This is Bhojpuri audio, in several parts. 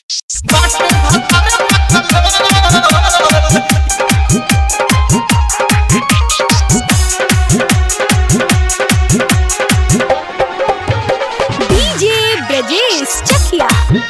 डीजे ब्रजेश चकिया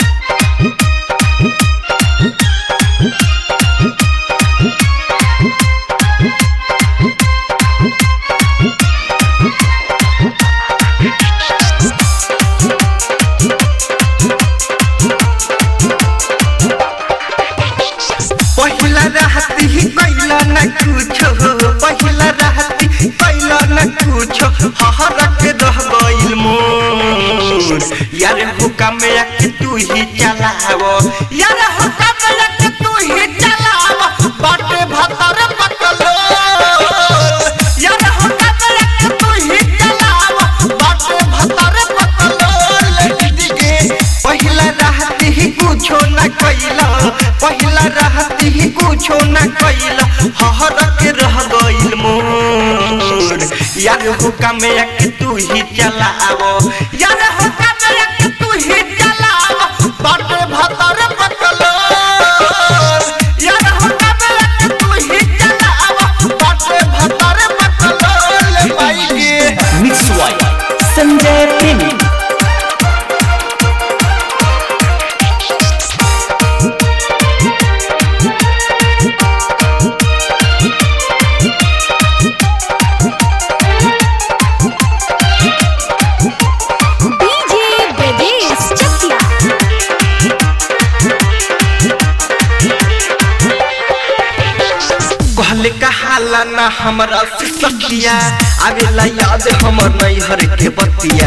पहिला रहती कैला न कुछो पहिला रहती कैला न कुछो हहरक रह गइल मोर यार हुक्म के तू ही चलावो यार हुक्म के तू ही चलावो बाटे भतर पकलो यार हुक्म के तू ही चलावो बाटे भतर पकलो लगी के पहिला रहती ही कुछो न कैला पहिला रहती ही कुछो न कैला हहरक रह गइल मोर यार हुक्म के तू ही चलावो यार हुक्म के तू ही चलावो बाटे भतर पकलो यार हुक्म के तू ही चलावो बाटे भतर पकलो ले भाई के मिक्स वाई संजय प्रेमी डीजे ब्रजेश चकिया कहले कहाला ना हमरा से सखिया आवेला याद हमर नैहर के बतिया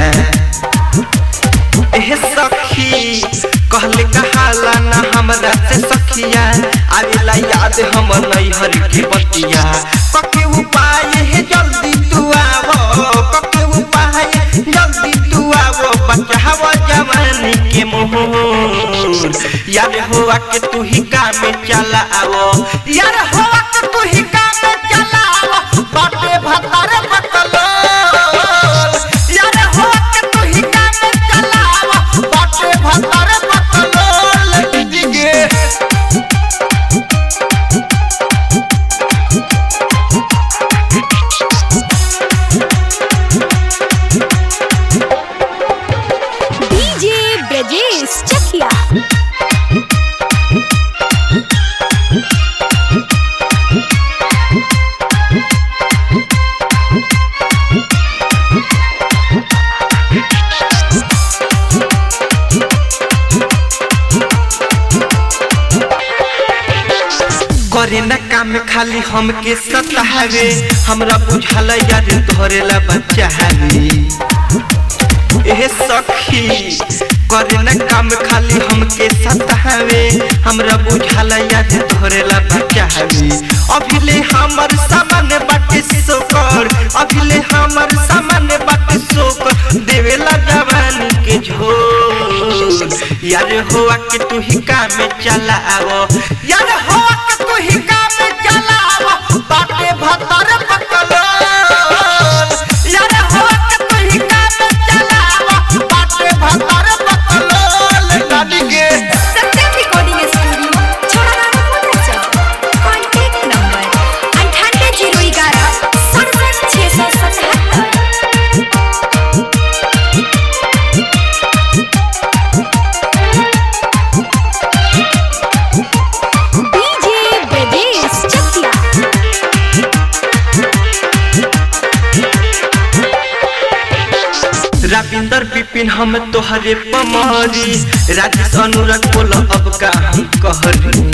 एह सखी कहले कहाला ना हमरा से सखिया आवेला याद हमर नैहर के बतिया कके उपाय है जल्दी तू आवो कके उपाय जल्दी तू आवो बचावा जवानी के मोहर यार होआ के तू ही काम चला आवो यार होआ के तू ही काम चला आवो बाटे भतार बकलो यार होआ के तू ही काम चला आवो बाटे भतार बकलो लगी गे डीजे ब्रजेश चकिया करे न काम खाली हमके सतावे हमरा बुझाल यार धरेला बच्चा हवे एह सखी करे न काम खाली हमके सतावे हमरा बुझाल यार धरेला बच्चा हवे अभिले हमर सामान बाटे सोकर अभिले हमर सामान बाटे सोकर देवेला जवानी के झोर यार होआ के तू ही काम चला आवो यार होआ के तू ही काम चला आवो बाटे भतर पकलो यार होआ के तू ही काम चला आवो बाटे भतर पकलो ले गाड़ी के सत्यम रिकॉर्डिंग स्टूडियो छोड़ाना पहुंचा कॉन्टैक्ट नंबर अंठानवे जीरो ग्यारह सड़सठ छः सौ सतहत्तर डीजे ब्रजेश चकिया रविंदर बिपिन हम तोहरे पमारी राजेश अनुराग बोल अब का हम कहरी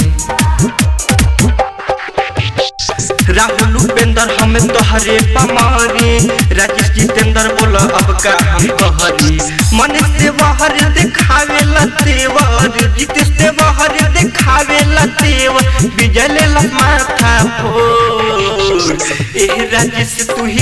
राहुल उपेंद्र हम तोहरे पमारी राजेश जितेंद्र बोल अब का हम कहरी मन से बाहर दिखावे ला तेवर जितेश से बाहर दिखावे ला तेवर बिजले ला माथा फोर एह राजेश तू ही